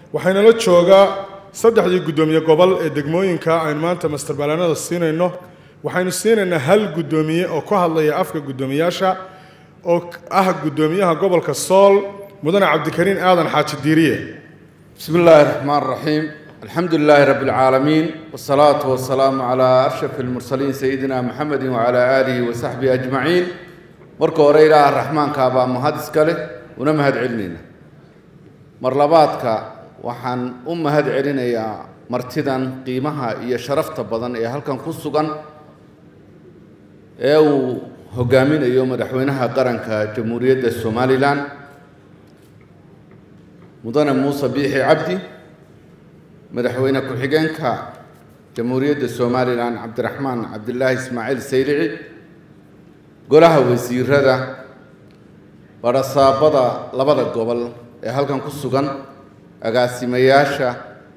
waxaynala joogaa saddexdii guddoomiye gobol ee degmooyinka aynu maanta masterbalanada siinayno waxaynu siinaynaa hal guddoomiye oo ku hadlaya afka guddoomiyaasha oo ah guddoomiyaha gobolka sool mudane cabdikariin aadan xaaji diiriye بسم الله الرحمن الرحيم الحمد لله رب العالمين والصلاة والسلام على أشرف المرسلين سيدنا محمد وعلى آله وصحبه أجمعين مركو ريلا الرحمن كابا مهدس كله ونمهد علمنا مرلباتك وحن أمهد علينا يا مرتدا قيمها يا شرفت بدن يا هل كان كسوغان أو هجامين يوم مدحوينها قرنك جمهورية الصومالي لان mudane muuse biixi cabdi madaxweyne ku-xigeenka jamhuuriyadda somalilan cabdiraxmaan cabdilaahi ismaaciil saylici golaha wasiirada badhasaabada labada gobol ee halkan ku sugan agaasimayaasha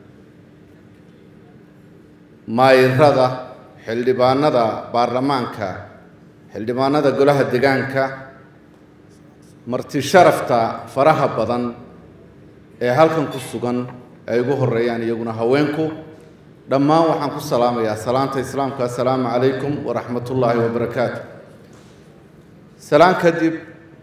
maayirada xildhibaanada baarlamaanka xildhibaanada golaha degaanka marti sharafta faraha badan ee halkan ku sugan ay ugu horeeyaan iyaguna haweenku dhammaan waxaan ku salaamayaa salaanta islaamka assalaamu calaykum waraxmat ullaahi wabarakaatu salaan kadib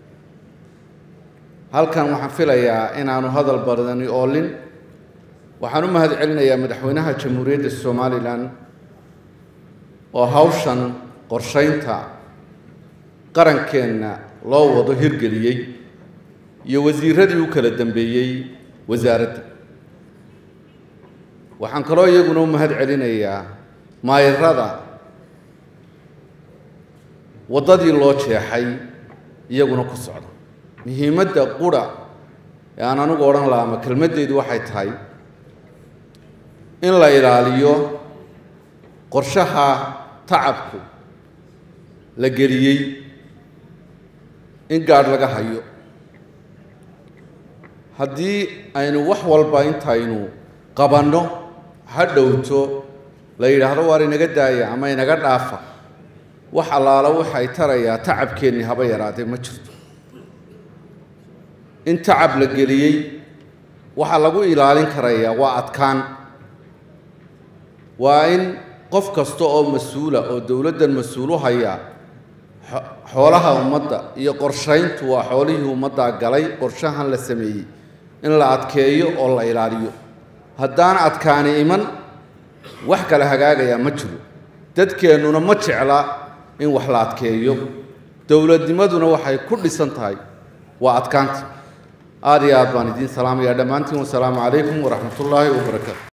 halkan waxaan filayaa inaanu hadal badani oolin waxaan u mahad celinayaa madaxweynaha jamhuuriyadda somalilan oo hawshan qorshaynta qarankeenna loo wado hirgeliyey iyo wasiiradii u kala dambeeyey wasaaradda waxaan kaloo iyaguna u mahad celinayaa maayirada waddadii loo jeexay iyaguna ku socda muhiimadda qura ee aan anigu odhan laha ama kelmaddeedu waxay tahay in la ilaaliyo qorshaha tacabku la geliyey in gaadh laga hayo haddii aynu wax walba intaynu qabanno ha dhowto la yidhaahdo waar inaga daaya ama inaga dhaafa wax allaala waxay tarayaa tacabkeennii haba yaraadee ma jirto in tacab la geliyey waxaa lagu ilaalin karayaa waa adkaan waa in qof kasta oo mas-uula oo dowladdan mas-uulu haya xoolaha ummadda iyo qorshayntu waa xoolihii ummaddaa galay qorshahan la sameeyey in la adkeeyo oo la ilaaliyo haddaan adkaani iman wax kale hagaagayaa ma jiro dadkeennuna ma jecla in wax la adkeeyo dowladnimaduna waxay ku dhisan tahay waa adkaanta aada iyo aad baan idiin salaamayaa dhammaantiin wasalaamu calaykum waraxmat ullaahi wabarakaatu